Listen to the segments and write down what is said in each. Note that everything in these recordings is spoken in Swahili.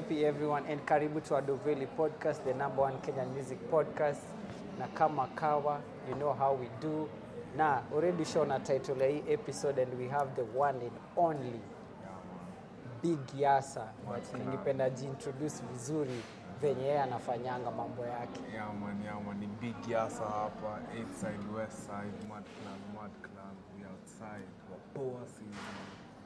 vipi everyone and karibu to Adoveli podcast the number one Kenyan music podcast na kama kawa you know how we do na already show na title ya hii episode and we have the one and only Big Yasa but ningependa jiintroduce vizuri venye yeye anafanyanga mambo yake Yaman, yaman, ni big yasa hapa, east side, west side, mad clan, mad clan, we outside, wapoa season.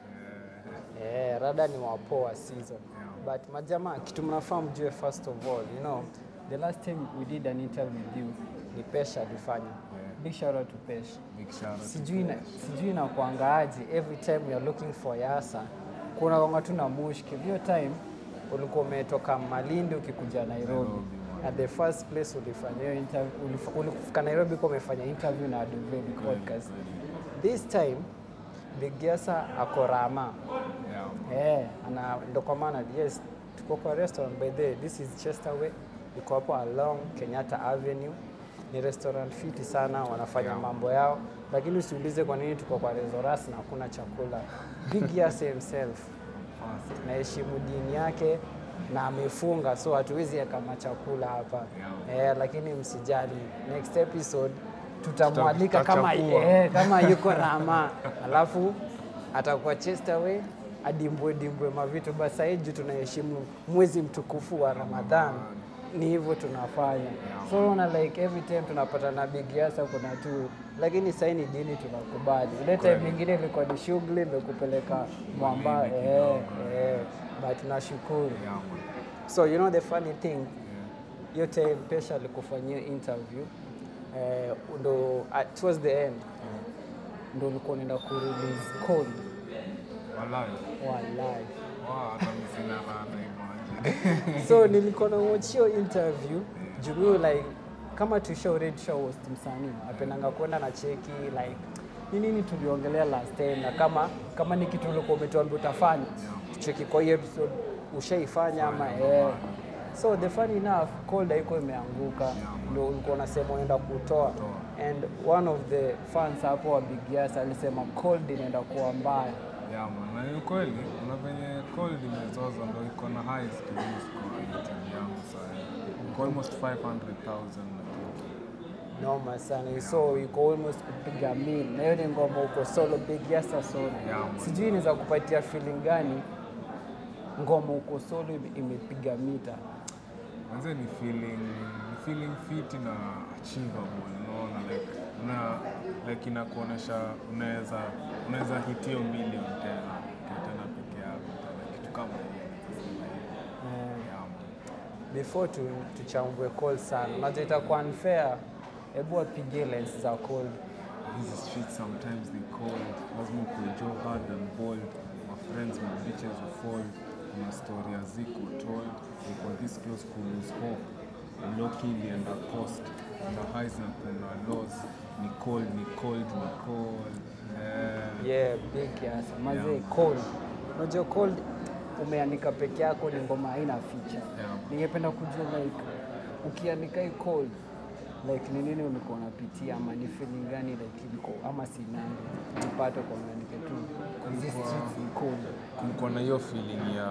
Eh, Eh, rada ni wapoa season Yeah. but majamaa kitu mnafaa mjue first of all you know the last time we did an interview with you ni pesha alifanya Yeah. big shout out to pesha big shout out to sijui na, Pesh. sijui na kuangaaje every time you're looking for yasa kuna wanga tu na mushki hiyo time ulikuwa umetoka malindi ukikuja nairobi Nairobi, man. at the first place ulifanya hiyo interview ulif- ulifika nairobi kwa umefanya interview na Adoveli podcast this time big yasa ako rama Yeah. Eh, ana ndo kwa maana yes, tuko kwa restaurant by the way, this is Chesterway, iko hapo along Kenyatta Avenue. Ni restaurant fiti sana, wanafanya Yeah. mambo yao, lakini usiulize kwa nini tuko kwa restaurant na hakuna chakula. Big Yas himself Fast. naheshimu dini yake na amefunga, so hatuwezi weka machakula hapa eh, lakini msijali, next episode tutamwalika Tuta- kama, tutachukua. eh, kama yuko Rama alafu atakuwa Chesterway adimbwe dimbwe mavitu. Basi sahii juu tunaheshimu mwezi mtukufu wa Ramadhan, ni hivyo tunafanya. So unaona like every time tunapata na Big Yasa kuna tu, lakini sahii ni dini tunakubali. Ile time Kweli. nyingine ilikuwa ni shughuli imekupeleka mwamba Malindi eh, kidogo. eh, but tunashukuru. Yeah, man. So you know the funny thing, Yeah. hiyo time Pesha alikufanyia interview eh, ndo at, towards the end ndo ulikuwa unaenda kurelease call Walai. wallahi. Wow, hata mimi sina raha na imagine. so nilikuwa na watch hiyo interview juu mimi like kama tusha already show host msanii apendanga kwenda na cheki like ni nini tuliongelea last time na kama kama ni kitu ulikuwa umetuambia utafanya tucheki kwa hiyo episode ushaifanya ama eh so the funny enough cold haiko imeanguka ndio ulikuwa unasema unaenda kutoa and one of the fans hapo wa Big Yas alisema cold inaenda kuwa mbaya Yeah, man. Na ni kweli kuna venye cold imezoza ndo iko na highest views kwa YouTube yangu sasa. Iko almost 500,000 na kitu. noma sana so iko almost kupiga mil na hiyo ni ngoma uko solo big yasa solo Yeah, man. sijui inaweza kupatia feeling gani ngoma uko solo ime- imepiga mita Manze ni feeling ni feeling fit na achievable unaona like una like inakuonesha unaweza unaweza hit hiyo million tena ukiwa tena peke yako tena kitu kama hiyo yeah, man. before tu, tuchambue call sana unajua itakuwa unfair hebu wapige lens za call Hizi streets sometimes they cold lazima kuenjoy hard and bold my friends my bitches will fall kuna story haziko told iko this close to lose hope low key ilienda coast kuna highs na kuna lows ni cold ni cold ni cold eh, yeah big yasa mazee Yeah. cold unajua cold umeandika peke yako ni ngoma haina feature Yeah. ningependa kujua like ukiandika hii cold like ni nini ulikuwa unapitia ama ni feeling gani like iliko ama sinani nipate kwa unaandika tu hizi Kulikuwa- streets ni cold kulikuwa na hiyo feeling ya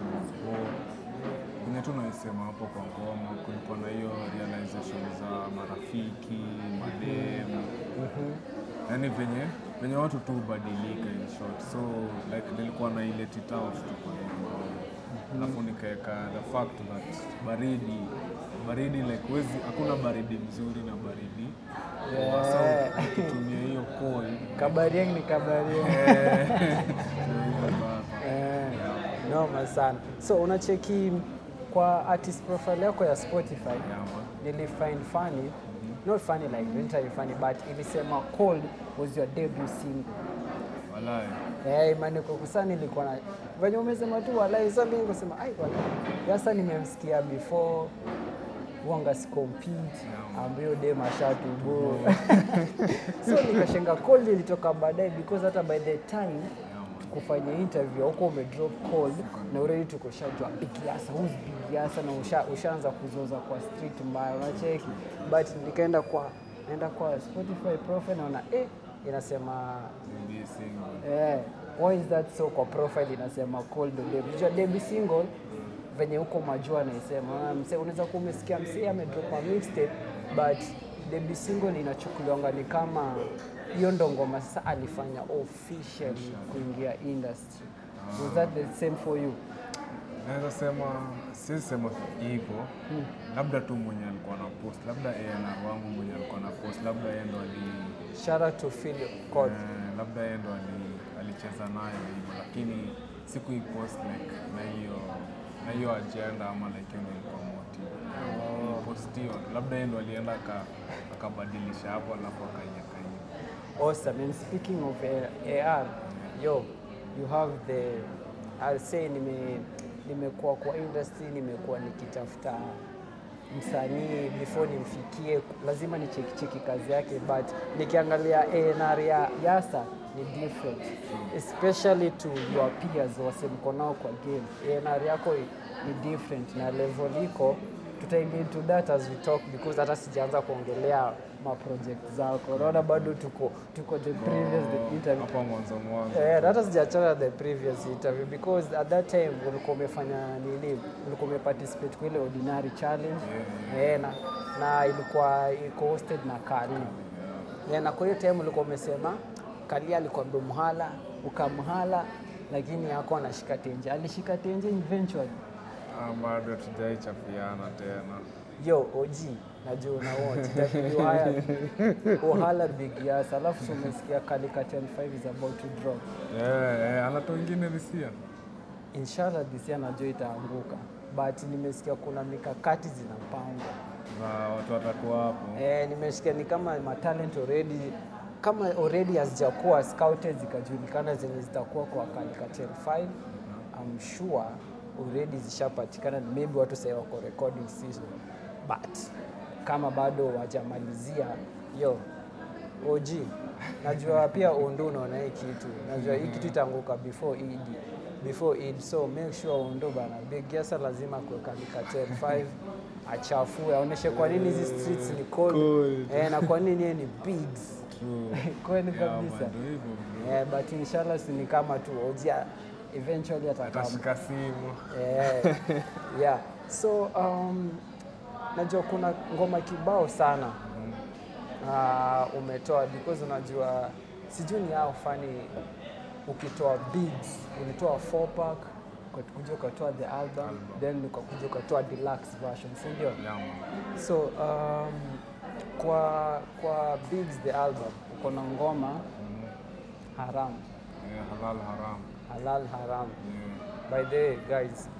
enye tu naisema hapo kwa ngoma kulikuwa na hiyo realization za marafiki mademu yaani venye venye watu tu hubadilika in short so like nilikuwa na ile titaf tu kwa hiyo ngoma. alafu nikaeka the fact that baridi baridi like wezi hakuna baridi mzuri na baridi Yeah. so ukitumia hiyo cold kabarieng ni kabarieng ndio hiyo baba. Eh, noma sana so unacheki kwa artist profile yako ya spotify Yeah, man. nilifind funny not funny like literally funny but ilisema cold was your debut single Walai. Eh, imani kwa kusa nilikuwa na venye umesema tu walai sasa mimi nikasema ai walai sasa nimemsikia before wanga si compete ambayo dem ashatubo so nikashenga cold ilitoka baadaye because hata by the time kufanya interview huko umedrop cold na already tukoshajua big yasa who's big yasa na usha, ushaanza kuzoza kwa street mbaya unacheki but nikaenda kwa naenda kwa Spotify profile naona eh inasema Niambie single. Eh, why is that so kwa profile inasema cold debut. Unajua debut single venye huko majua naisema Unaona mse unaweza kuwa umesikia msee amedrop a mixtape but Debi single inachukuliwanga ni kama hiyo ndo ngoma sasa alifanya officially kuingia industry was that the same for you Naweza sema siwezi sema hivyo, labda tu mwenye alikuwa na post, labda A&R wangu mwenye alikuwa na post, labda yeye ndo ali shout out to Phil Cod eh, labda yeye ndo ali- alicheza nayo hivyo, lakini sikuipost like na hiyo na hiyo agenda ama like hiyo ndo ilikuwa motive. Post hiyo labda yeye ndo alienda aka- akabadilisha hapo alafu akaiweka hiyo. Awesome. And speaking of uh, AR, yo, you have the I'll say nime nimekuwa kwa industry, nimekuwa nikitafuta msanii before nimfikie, lazima nicheki cheki kazi yake, but nikiangalia A&R ya Yasa ni different especially to your peers wasemko nao kwa game. A&R yako ni different na level iko tutaingia into that as we talk because hata sijaanza kuongelea ma project zako. Unaona bado tuko tuko the previous the interview. Hapo mwanzo mwanzo. Eh, hata sijaachana the previous interview because at that time ulikuwa umefanya nini? Ulikuwa umeparticipate kwa ile ordinary challenge. Eh, na, na ilikuwa iko hosted na Kali. Yeah, na kwa hiyo time ulikuwa umesema Kali alikuwa mhala ukamhala lakini hakuwa anashika tenje. Alishika tenje eventually. Ah, bado tujaichapiana tena. Yo, OG, najua una watch. Itabidi uhaya uhala big yas. Alafu si umesikia Calicut 5 is about to drop. Eh, eh, anatoa ingine this year. Inshallah this year najua itaanguka. But nimesikia kuna mikakati zinapangwa. Na watu watakuwa hapo. Eh, nimesikia ni kama matalent already kama already hazijakuwa scouted zikajulikana zenye zitakuwa kwa Calicut 5 I'm sure already zishapatikana maybe watu sasa wako recording season but kama bado wajamalizia yo OG najua pia Ondo unaona hii kitu najua hii kitu itaanguka before Eid before Eid so make sure Ondo bana Big Yasa lazima kuweka Calicut 5 achafue aoneshe kwa nini hizi streets ni cold, Cold. Eh, na kwa nini yeye ni bigs True. kweli Yeah, kabisa man, ndio hivyo bro. Eh, but inshallah si ni kama tu ojia eventually atakam Atashika simu. Eh, yeah. So um, najua kuna ngoma kibao sana uh, umetoa because unajua sijui ni hao fani ukitoa beats ulitoa 4 pack ukakuja ukatoa the album then ukakuja ukatoa deluxe version si ndio? Yeah, man. So um, kwa kwa Bigs the album uko na ngoma haram Eh, halal haram. halal haram. Yeah. By the way guys,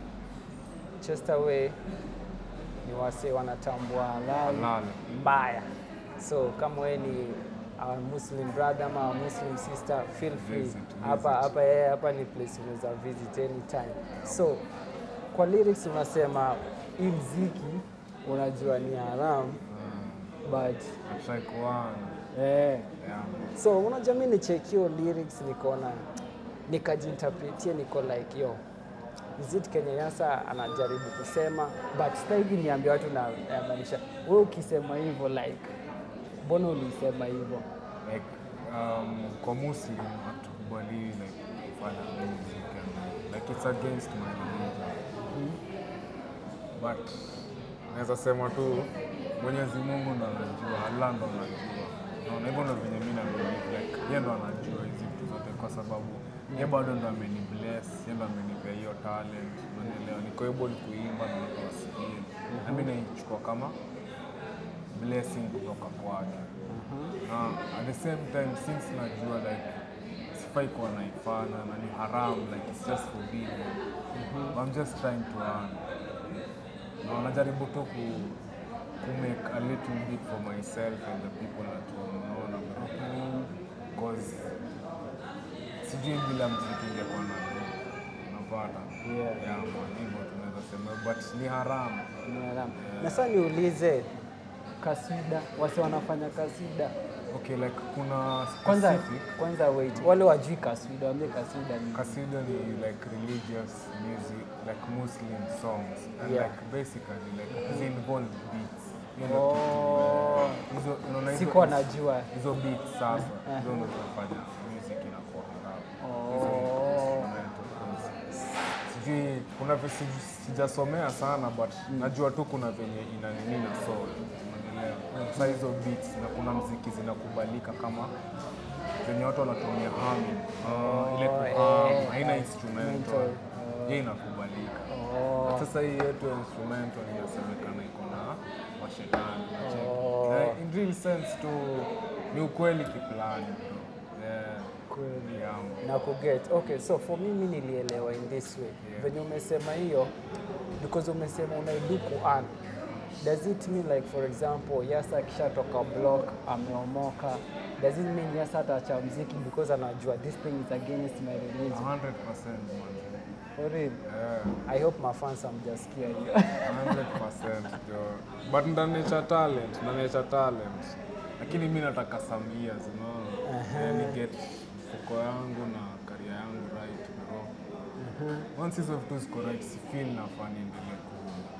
Chesterway ni wase wanatambua halal Halal. mbaya. So kama wewe ni our Muslim brother ama our Muslim sister, feel free Visit, hapa visit. hapa eh, hapa ni place unaweza visit anytime. So kwa lyrics unasema hii mziki unajua ni haram but Atrai kuana. eh, Yeah, man. so unajua mi nichekio lyrics nikaona nikajinterpretie niko like yo is it Kenya Yasa anajaribu kusema but sitaki niambia watu na maanisha wewe ukisema hivyo like mbona ulisema hivyo like um, kwa Muslim hatukubali like kufanya music and like it's against my religion but naweza sema tu Mwenyezi Mungu ndo anajua, Allah ndo anajua. Naona hivyo ndo venye mimi na believe like yeye ndo anajua hizi vitu zote, kwa sababu yeye bado ndo ameni bless, yeye ndo amenipea hiyo talent, unanielewa, niko able kuimba na watu wasikie, na mimi naichukua kama blessing kutoka kwake na at the same time since najua like sifai kuwa naifanya na ni haram like it's just forbidden I'm just trying to earn na najaribu tu ku, ku make a little bit for myself and the people at home unaona bro cause sijui bila mziki ingekuwa na napata Yeah. yeah man hivyo tunaweza sema but ni haram Ni haramu. na sasa niulize kasida wase wanafanya kasida okay like kuna kwanza specific kwanza wait wale wajui kasida wambie kasida ni Kasida ni like religious music, like Muslim songs, and Yeah. like basically like hizi involve beats. You know, oh, hizo unaona hizo sikuwa najua hizo beats sasa hizo ndo zinafanya music inakuwa haramu. Hizo Oh. instrumental, 'cause Sijui kuna visi sijasomea sana but najua tu kuna venye ina nini na soul unaelewa sasa hizo beats na kuna mziki zinakubalika kama zenye watu wanatumia hami uh, ile Oh, kuham eh, haina eh, instrumental instrumental. hiyo inakubalika Oh. sasa hii yetu ya instrumental inasemekana iko na mashetani unacheki. Oh. Na in real sense tu ni ukweli kiplani bro. Yeah. Kweli. Yeah. na kuget okay so for mimi nilielewa in this way Yeah. venye umesema hiyo because umesema unaidu kuan does it mean like for example yasa akishatoka block ameomoka does it mean yasa ataacha mziki because anajua this thing is against my 100% religion man. for real Yeah. i hope mafans amjasikia hiyo 100% jo. But ndanecha talent, ndanecha talent. Lakini mi nataka some years, unaona? Yeah, ni get fuko yangu na career yangu right bro. Once hizo vitu ziko right, si feel nafaa niendelee ku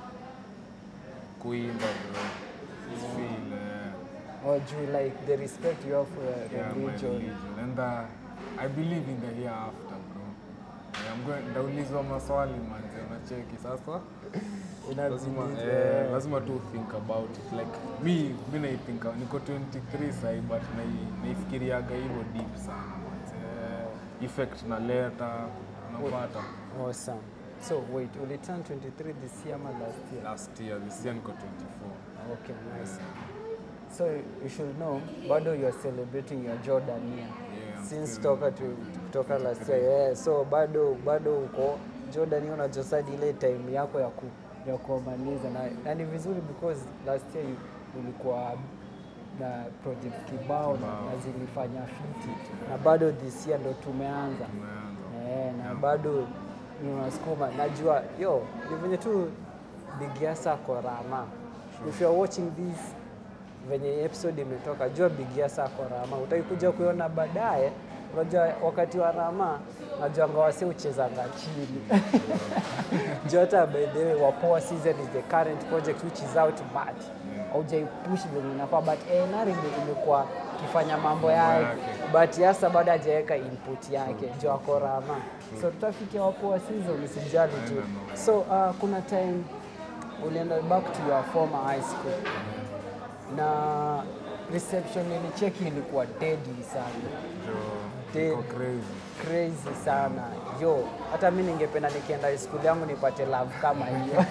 kuimba bro. Si feel eh, or do you like the respect you have for your yeah, my religion religion. And uh, I believe in the hereafter bro. Yeah, I'm going, ndaulizwa maswali manze, unacheki sasa lazima, Inabidi, eh, eh, lazima tu think about it like mi mi naithinka niko 23 sahi but nai- naifikiriaga hivyo deep sana but, eh, effect na leta unapata awesome so wait uliturn 23 this year ama last year last year this year niko 24 Okay, nice. So you should know, bado you are celebrating your Jordan year Yeah, I'm since still toka to, kutoka last year. Yeah, so bado bado uko Jordan year unajosadi ile time yako ya ku ya kuomaliza na, na ni vizuri because last year you- ulikuwa na project kibao na, Kibao. na zilifanya fiti na bado this year ndo tumeanza tumeanza Eh, na bado unasukuma najua yo ni venye tu bigiasa ako rama if you are watching this venye episode imetoka jua bigiasa ako rama utaikuja kuiona baadaye unajua wakati wa rama najuanga wasi uchezanga chini juu hata by the way wapoa season is the current project which is out but haujaipush venye inafaa but eh, nari ime- imekuwa ikifanya mambo yake yake. but yasa bado hajaweka input yake juu ako rama so tutafikia wapoa season usijali tu Aina no. so uh, kuna time ulienda back to your former high school na reception ilicheki ilikuwa deadly sana jo Dead. niko crazy crazy sana yo hata mi ningependa nikienda high school yangu nipate love kama hiyo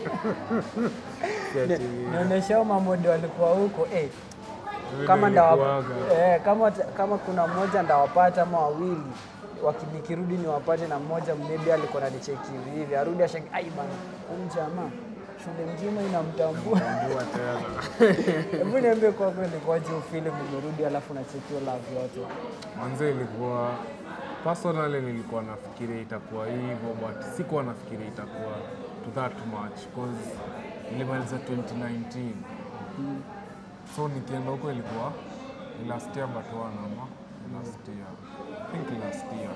Si ati- nionyeshao mamode walikuwa huko eh, Vile kama ndawa, ilikuwaga. eh, kama, kama kuna mmoja ndawapata ama wawili waki- nikirudi niwapate na mmoja maybe alikuwa nanicheki hivi hivi arudi ashangi ai bana huyu jamaa shule mzima inamtambua Tambua tena hebu niambie kwa kweli kwaje ufili mmerudi alafu nachekio love yote Manze ilikuwa personally nilikuwa nafikiria itakuwa hivyo but sikuwa nafikiria itakuwa to that much cause nilimaliza 2019 so nikienda huko ilikuwa ni last year but one ama last year I think last year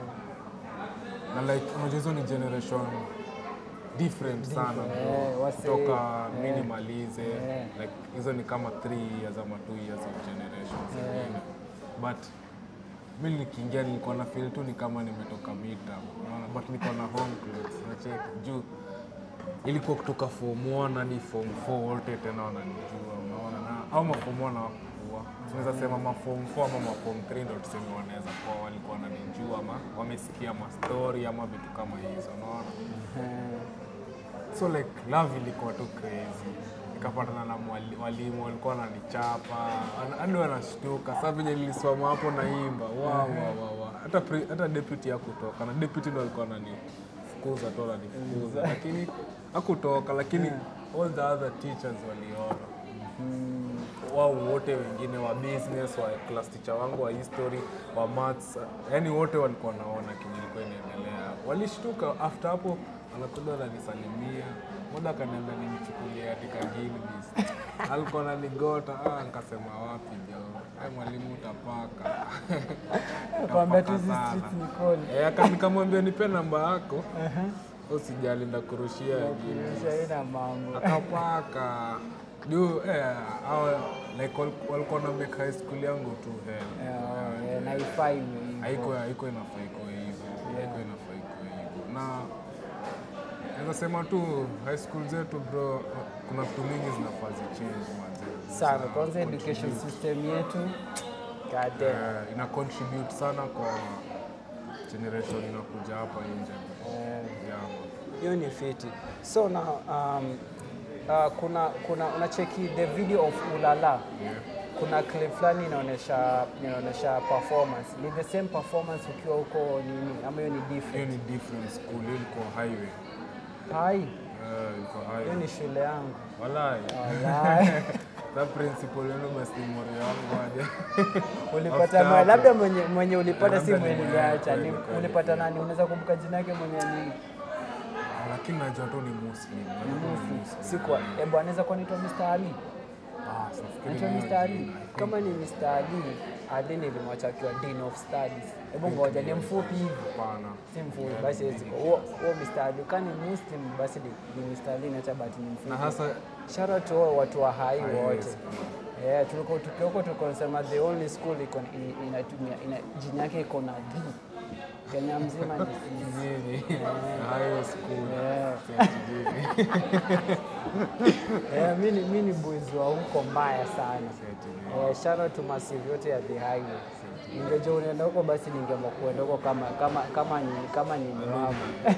na like unajua hizo ni generation different sana bro. eh, wase- kutoka eh, mi nimalize eh. like hizo ni kama 3 years ama 2 years of generations zingine but mi nikiingia nilikuwa na feel tu ni kama nimetoka mita unaona but niko na home clothes nachek juu ilikuwa kutoka form 1 hadi form 4 wote tena wananijua unaona na au maform 1 hawakuwa tunaweza sema maform 4 ama maform 3 ndo tuseme wanaweza kuwa walikuwa wananijua ama wamesikia mastori ama vitu kama hizo unaona so like love ilikuwa tu crazy nikapatana na mwali- walimu walikuwa wananichapa wana- hadi wanashtuka saa venye nilisoma hapo naimba wa, wa, wa, wa. hata pri- hata deputy hakutoka na deputy ndo alikuwa ananifukuza tu ananifukuza lakini hakutoka lakini all the other teachers waliona wao wote wengine wa business wa class teacher wangu wa history wa maths yani wote walikuwa naona kenye ilikuwa inaendelea walishtuka after hapo anakuja ananisalimia moja akaniambia nimchukulie katika Gilbis alikuwa ananigota ah, nikasema wapi jo ai mwalimu utapaka kwambia tu Utapaka hizi sana. streets ni cold. Eh, aka- nikamwambia nipe namba yako usijali ndakurushia Gilbis Kuonyesha ina mambo akapaka juu eh, hao, like wal- walikuwa na make high school yangu tu hell Eh, eh, na ifai hivyo. haiko haiko inafaa iko hivyo haiko inafaa iko hivyo na Naweza sema tu high school zetu bro, kuna vitu mingi zinafaa zichange manze. sana Zina kwanza education contribute. system yetu God damn. Eh, ina contribute sana kwa generation inakuja hapa nje. Eh, Yeah, man. hiyo ni fiti so na um, uh, kuna kuna unacheki the video of ulala Yeah. kuna clip fulani inaonyesha inaonyesha performance ni the same performance ukiwa huko nini ama hiyo ni Hiyo different ni different school, hiyo ilikuwa highway. hai Eh, ilikuwa hiyo highway. ni shule yangu Walai. Walai. Sa principal yenu basi ni mori wangu aje. ulipata After ma, hapo. labda mwenye, mwenye ulipata Eh, si labda mwenye ni- uliacha kweli, ni kweli, ulipata kweli. nani unaweza kumbuka jina yake mwenye nini Ah, Lakini najua tu ni Muslim. najua tu ni Muslim. sikwa ebu anaweza kuwa naitwa Mr. Ali Ah, sifikiri Naitwa ni hiyo Mr. Ali. jina, I think. Kama ni Mr. Ali, Ali nilimwacha akiwa Dean of Studies. Hebu ngoja ni mfupi hivi. Hapana. Si mfupi basi hawezi kuwa. Huo huo Mr. Ali kani Muslim basi ni, ni Mr. Ali na but ni mfupi. Na hasa Shout out to all watu wa hai Hai wote. yes. Yeah, tulikuwa tukiwa huko tulikuwa tunasema the only school iko i- inatumia ina, jina yake iko na D. Kenya mzima ni C. Jiji. High school. Yeah. Sasa jiji. Yeah, mimi mimi ni boys wa huko mbaya sana. Sasa Eh, shout out to massive yote ya the highway. Ningejua unaenda huko basi ningeamua kuenda huko kama kama kama ni kama ni wangu.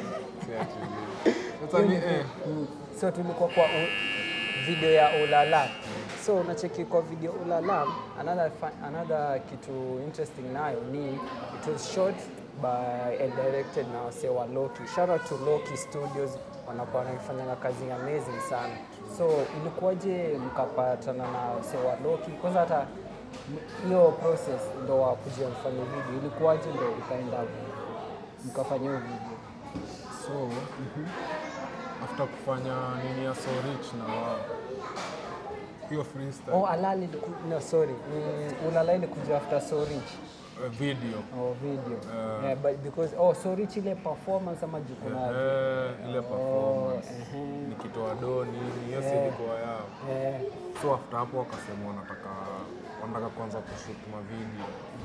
jiji. Sasa ni eh Mm. So tulikuwa kwa u, video ya Ulala. So unacheki kwa video Ulala, another fa- another kitu interesting nayo ni it was shot by and directed na wasee wa Loki. Shout out to Loki Studios wanakuwa wanafanya kazi amazing sana. So ilikuwaje mkapatana na wasee wa Loki? Kwanza hata m- hiyo process ndo wa kuja mfanye video ilikuwaje ndo ikaenda mkafanya hiyo video? so after kufanya nini ya so rich na wao hiyo freestyle Oh, Alali iliku- no, sorry. Mm, Ulala ilikuja after So Rich. eh, video Oh, video. Eh. yeah, but because oh, So Rich ile performance ama jukuna. Eh, ile performance ehe. nikitoa do nini hiyo si Eh. ilikuwa yao Eh, so after hapo wakasema wanataka wanataka kuanza kushoot mavideo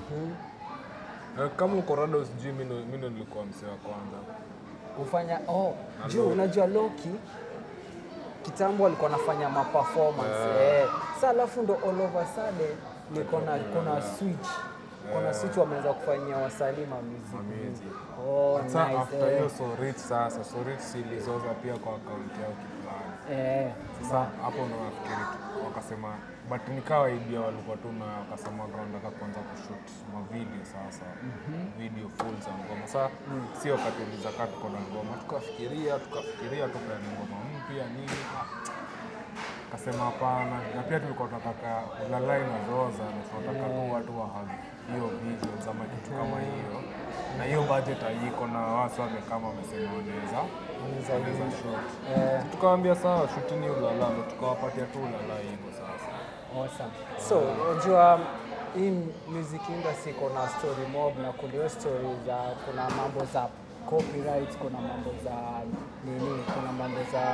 Eh, kama uko rada sijui mi ndo- mi ndo nilikuwa msee wa kwanza ufanya oh, Na juu Loki. unajua Loki kitambo alikuwa anafanya ma performance. Eh. Sasa alafu ndo all of a sudden niko na kuna switch. Kuna switch wameanza kufanyia wasanii ma music. Music. Oh, Sasa nice. after eh. hiyo so rich sasa so rich si ilizoza pia kwa akaunti yao kifulani Eh, Sasa hapo ndo nafikiri tu- wakasema but nikawa idea walikuwa tu na wakasema wanataka kuanza kushoot mavideo sasa video full za ngoma sasa si wakati ulizakaa tuko na ngoma tukafikiria tukafikiria tukaani ngoma mpya nini Ah, kasema hapana na pia tulikuwa tunataka ulalai na zoza na tunataka tu watu wa have hiyo visuals ama kitu kama hiyo na hiyo budget haiko na watu wamekama wamesema wanaweza Wanaweza wanaweza use. shoot eh. tukawambia sawa shutini ulala ndo tukawapatia tu ulala hivyo sasa Awesome. So, unajua hii music industry iko na story mob na kuna hiyo story za kuna mambo za copyright, kuna mambo za nini, kuna mambo za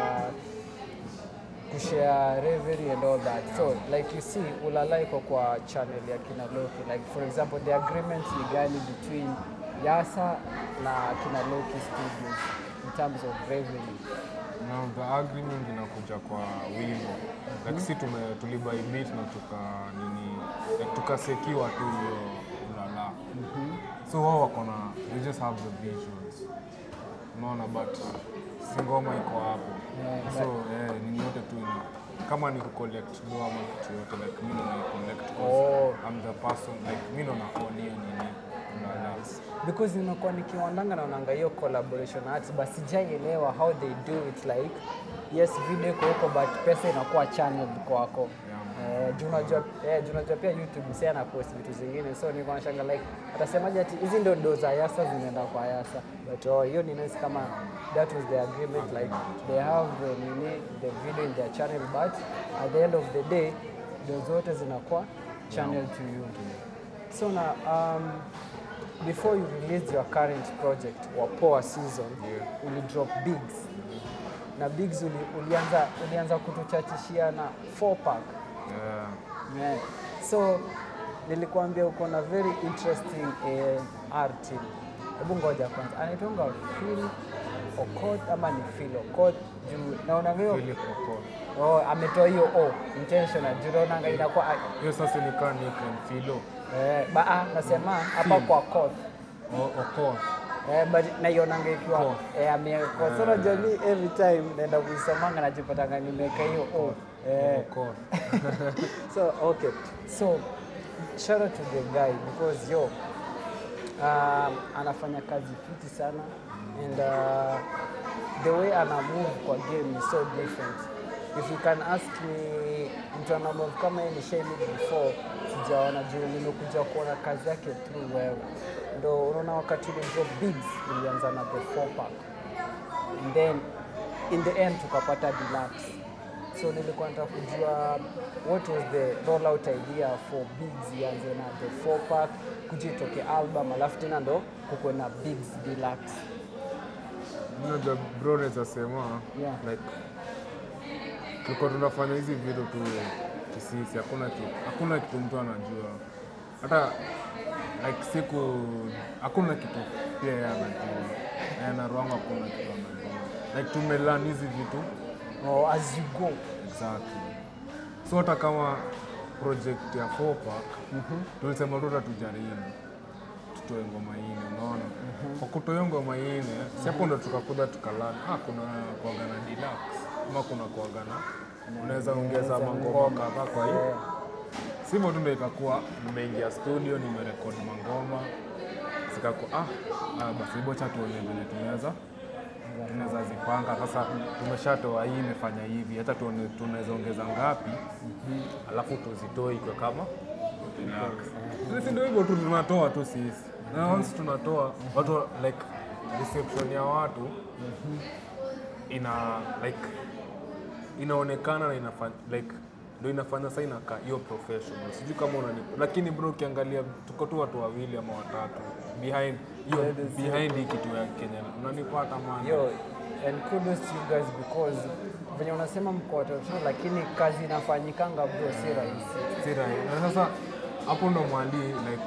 kushare revenue and all that. So, like you see, Ulala iko kwa channel ya kina Loki. Like for example, the agreement ni gani between Yasa na kina Loki Studios in terms of revenue? na the agreement inakuja kwa wimbo like si tume tulibai beat na tuka nini like tukasekiwa tu hiyo ulala so wao wako na they just have the visuals unaona but si ngoma iko hapo Yeah, so eh, nini yote tu ina kama ni kucollect do ama kitu yote like mi ndo naicollect Oh. I'm the person like mi ndo naown hiyo nini ulala because nimekuwa nikiwandanga naonanga hiyo collaboration arts but sijaielewa how they do it like yes video iko huko but pesa inakuwa channeled kwako Eh, juu unajua eh, juu unajua pia youtube msee ana post vitu zingine so niko nashanga like atasemaje ati hizi ndo ndo za yasa zinaenda kwa yasa but oh, hiyo ni nice kama that was the agreement like they have the nini the video in their channel but at the end of the day ndo zote zinakuwa channel to you so na um, before you released your current project Wapoa season Yeah. uli drop bigs na bigs uli, ulianza, ulianza kutuchachishia na 4 pack yeah. yeah. so nilikuambia uko na very interesting eh, art team hebu ngoja kwanza anaitwanga Phil Okot ama ni Phil Okot juu naonanga hiyo Philip Okoth. oh, ametoa hiyo o intentional juu naonanga inakuwa hiyo sasa nikaa nickname Philo eh, ba, ah, nasema hapa Phil. kwa Koth O- Okoth. Eh, but naionanga ikiwa Ko. eh, amewekwa so unajua mi every time naenda kuisomanga najipatanga nimeweka hiyo o eh, Okoth. so okay so shout out to the guy because yo um, anafanya kazi fiti sana and uh, the way ana move kwa game is so different if you can ask me mtu ana move kama yeye nishaimi before sijaona juu nimekuja kuona kazi yake through wewe ndo unaona wakati ule drop bigs ilianza na the four pack and then in the end tukapata deluxe so nilikuwa nataka kujua what was the rollout idea for bigs ianze na the four pack kuja itoke album alafu tena ndo kukuwe na bigs deluxe Unajua bro naweza sema Yeah. like tulikuwa tunafanya hizi vitu tu kisisi, hakuna kitu, hakuna kitu mtu anajua hata like siku, hakuna kitu pia yeye anajua yeye na Rwanga, hakuna kitu anajua like tumelan hizi vitu or as you go exactly. So hata kama project ya four pack tulisema tu tatujaribu tutoe ngoma ine, unaona kwa kutoa hiyo ngoma ine si hapo ndo tukakuja tukalana, ah, kuna kuaga na deluxe ama kuna kuaga na unaweza ongeza mangoma kadhaa kwa hiyo Eh, sivyo tu ndo ikakuwa nimeingia studio nimerekodi mangoma zikakuwa ah, ah, basi bocha tuone vile tunaweza tunaweza zipanga sasa. Tumeshatoa hii imefanya hivi, hata tuone tunaweza ongeza ngapi, alafu tuzitoe ikwe kama deluxe. Sisi ndio hivyo tu tunatoa tu sisi, na once tunatoa watu like reception ya watu ina like inaonekana na inafanya like ndio inafanya sasa inakaa hiyo professional. Sijui kama unani, lakini bro, ukiangalia tuko tu watu wawili ama watatu behind hiyo That is behind hii kitu ya Kenya, unanipata man. yo and kudos to you guys because venye unasema mko watoto lakini kazi inafanyikanga bro si rahisi Si rahisi. Na sasa hapo ndo mwali like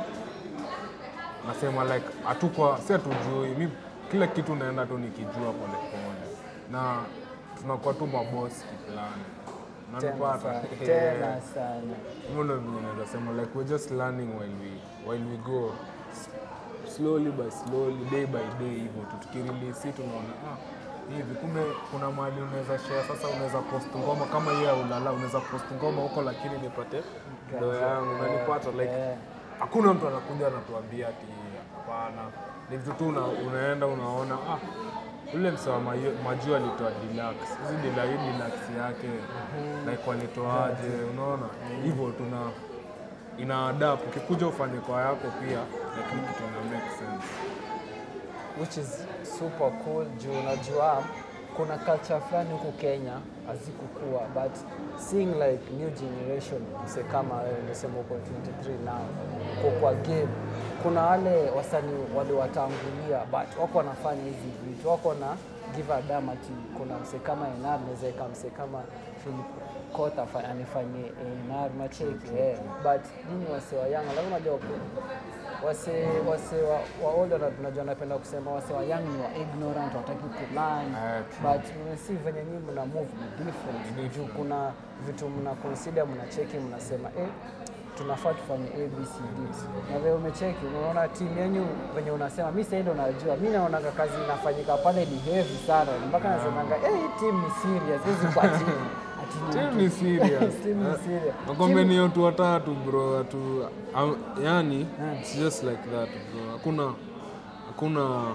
nasema like hatukwa si hatujui mi kila kitu naenda tu nikijua polepole na tunakuwa tu mabosi kiplani tena nanipata sana, tena sana hivyo ndo venye naweza sema like we're just learning while we, while we go S- slowly by slowly day by day hivyo tu tukirelease hii tunaona ah, hivi kumbe kuna mahali unaweza share sasa unaweza post ngoma kama hiyo ya ulala unaweza post ngoma huko lakini nipate ndo yangu unanipata like eh. hakuna mtu anakuja anatuambia ati hapana ni vitu tu una, unaenda unaona ah, ule msewa majuu alitoa deluxe hizi dila hii deluxe yake like walitoaje unaona hivyo tuna ina adapt ukikuja ufanye kwa yako pia lakini kitu ina make sense which is super cool juu unajua kuna culture fulani huku Kenya hazikukua but seeing like new generation mse kama wewe umesema uko 23 now uko kwa game kuna wale wasanii waliwatangulia but wako wanafanya hizi vitu wako na give a damn ati kuna mse kama Enar naweza eka mse kama Philip Kota afa- anifanyie Enar macheki eh. but nini wase wa Yanga lazima unajua ku- wase wase wa, wa older na tunajua napenda kusema wase wa young ni wa ignorant wataki kulearn Eh, but mnasi venye nyinyi mna move ni different juu kuna vitu mna consider mnacheki mnasema eh tunafaa tufanye abcd na vile umecheki unaona timu yenyu venye unasema mi sahii ndo najua mi naonaga kazi inafanyika pale ni heavy sana mpaka nasemanga eh hii team ni serious hizi kwa timu Ati Team ni serious. Team ni serious. Nakwambia ni watu watatu bro, watu am- yani Yeah. it's just like that bro. Hakuna hakuna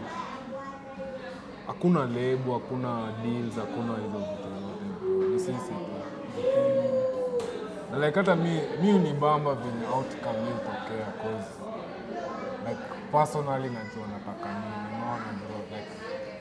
hakuna lebo, hakuna deals, hakuna hizo vitu zote bro. Ni sisi tu. Na like hata mi mi unibamba venye outcome hii hutokea cause like personally najua nataka nini, unaona bro like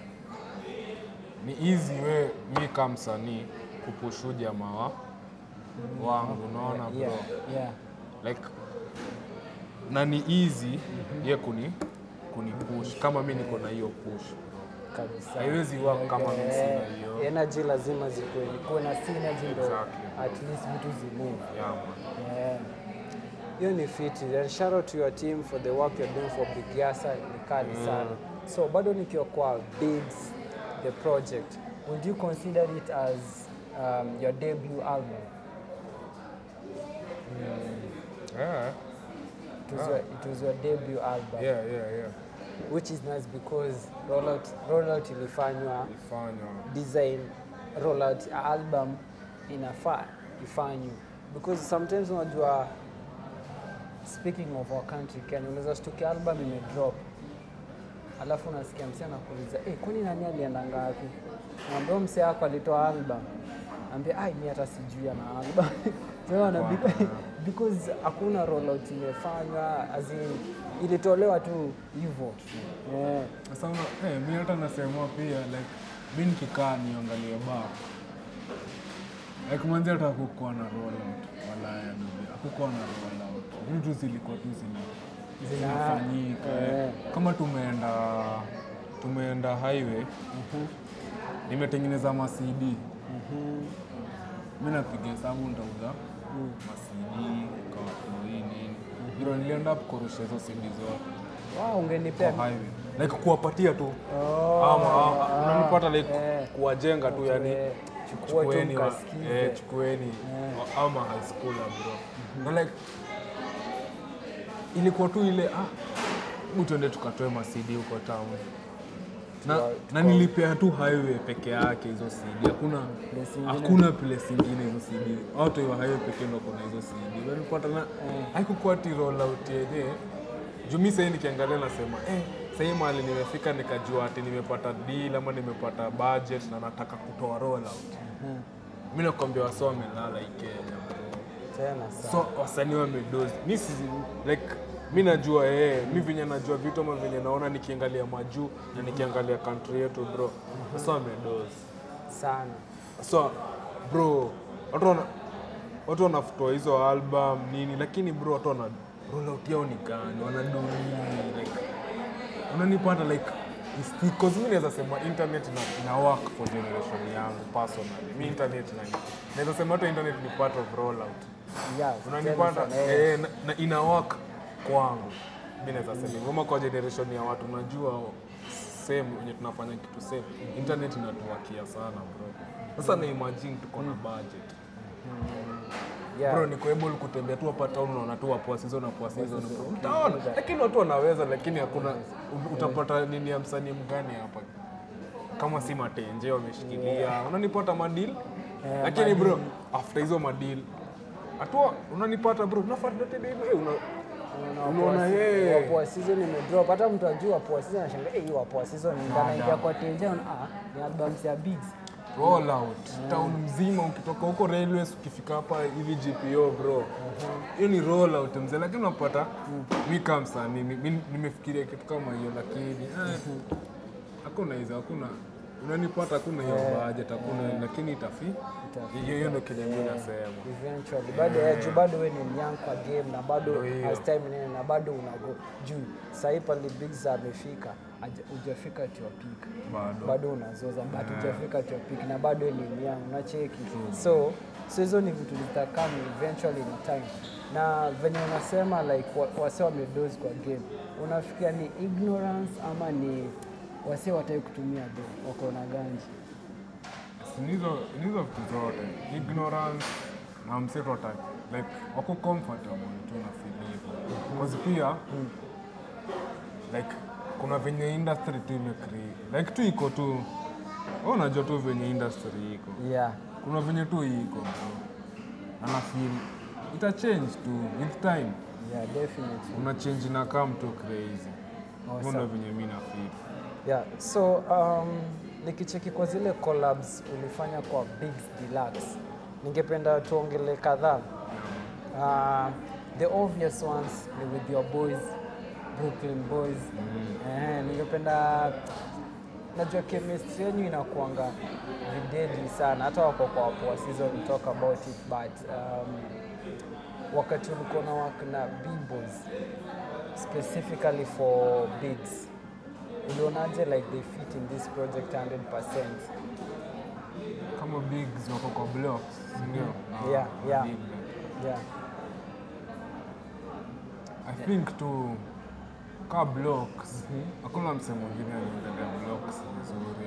ni easy we mi kama msanii kupushu jamaa wa wangu unaona bro yeah, yeah. like na ni easy ye kuni kuni push kama mi niko na hiyo push kabisa haiwezi work kama mi sina hiyo energy lazima zikuwe kuwe na synergy ndo Exactly. at least vitu zimove yeah, man. Yeah. hiyo ni fiti and shout out to your team for the work you're doing for Big Yasa ni kali sana so bado nikiwa kwa bigs the project, would you consider it as um, your debut album? Yeah, It was, your, it was your debut album, yeah, yeah, yeah. which is nice because rollout, rollout ilifanywa Ifanywa. design rollout ya album inafaa ifanywe because sometimes unajua speaking of our country Kenya unaweza shtukia album imedrop alafu unasikia msee anakuuliza hey, kwani nani alienda ngapi naambia msee wako alitoa album ambia ai mi hata sijui ana album so, wana- because hakuna rollout imefanywa as in ilitolewa tu hivyo yeah. Sasa una- eh, mi hata nasema pia like mi nikikaa niangalie ba like manzi hata hakukuwa na rollout walaya bibi hakukuwa na rollout vitu zilikuwa tu zina Zina- zinafanyika eh. eh. kama tumeenda tumeenda highway nimetengeneza masidi mi napiga hesabu ntauza masidi kawakoi nini ndio nilienda kukorusha hizo sidi zote wow, ungenipea kwa highway like kuwapatia tu Oh, ama ama, unanipata like eh. kuwajenga tu yani Eh, chukua tu chukueni wa- mkasikize. eh, chukueni wa- ama high school bro na like ilikuwa tu ile ah hebu tuende tukatoe masidi huko town na, Tuwa- na nilipea tu highway peke yake hizo CD. Hakuna Place ingine. hakuna place ingine hizo CD. Watu wa highway pekee ndio kuna hizo CD. Nilipata na haikukuwa ti roll out yenye. Juu mimi sasa nikiangalia nasema eh sasa mahali nimefika nikajua ati nimepata deal ama nimepata budget na nataka kutoa roll out. Mimi nakwambia wasee wamelala hii Kenya bro. tena sana. So wasanii wamedozi. Mi si like mi najua eh, mi venye najua vitu ama venye naona nikiangalia majuu na nikiangalia country yetu bro. Sasa wamedozi. sana So bro, watu wana watu wanafutoa hizo album nini, lakini bro watu wana roll out yao ni gani? Wanaduni like unanipata like because mimi naweza sema internet ina, ina work for generation yangu personally. Mi internet na naweza sema hata internet ni part of rollout yeah, unanipata tena sana, eh. eh, na, na ina work kwangu mi naweza sema hivyo. Ama kwa generation ya watu unajua same wenye tunafanya kitu same internet inatuwakia sana bro sasa na imagine tuko na budget yeah. bro niko able kutembea tu hapa town unaona tu wapoa season na poa season bro utaona lakini watu wanaweza lakini hakuna utapata nini ya msanii mgani hapa kama si matenje wameshikilia unanipata madil lakini bro after hizo madil hatua unanipata bro unafuata tena hivyo eh, una unaona yeye wapoa season imedrop hata mtu ajua wapoa season anashangaa eh hii wapoa season ndanaingia kwa tenja ah ni albums ya bigs roll out town mzima ukitoka huko railways ukifika hapa hivi GPO bro hiyo ni roll out mzee lakini unapata mi kama msanii mi- mi- nimefikiria kitu kama hiyo lakini eh, hakuna hizo hakuna unanipata hakuna hiyo budget hakuna lakini itafi hiyo hiyo ndio kenye mimi nasema eventually bado yeah. juu bado we ni young kwa game na bado Ndio hiyo. as time nene na bado unago juu sahii pale bigs amefika haja- hujafika at your peak bado bado unazoza but hujafika at your peak na bado ni young unacheki so so hizo ni vitu zitakam eventually in time na venye unasema like wa- wase wamedozi kwa game unafikia ni ignorance ama ni wase watai kutumia game wako na ganji ni hizo ni hizo vitu zote ignorance na mseto ata like wako comfortable tu na feel hivyo cause pia like kuna venye industry tu imecreate like tu iko tu wewe unajua tu venye industry iko yeah kuna venye tu iko bro na na feel ita change tu with time yeah definitely una change na come tu crazy Awesome. Hivyo ndio venye mimi na feel Yeah, so um, nikicheki kwa zile collabs ulifanya kwa Bigs Deluxe, ningependa tuongele kadhaa. Uh, the obvious ones ni with your boys, Brooklyn Boys. Eh, ningependa najua chemistry yenu inakuanga videli sana, hata wako kwa wapoa season we talk about it but um, wakati ulikuwa na work na B-boys specifically for Bigs ulionaje like they fit in this project 100%? kama bigs wako kwa blocks si ndio Na- Yeah, na yeah. big blocks. Yeah. I think tu ka blocks hakuna msemo mwingine anaongelea blocks vizuri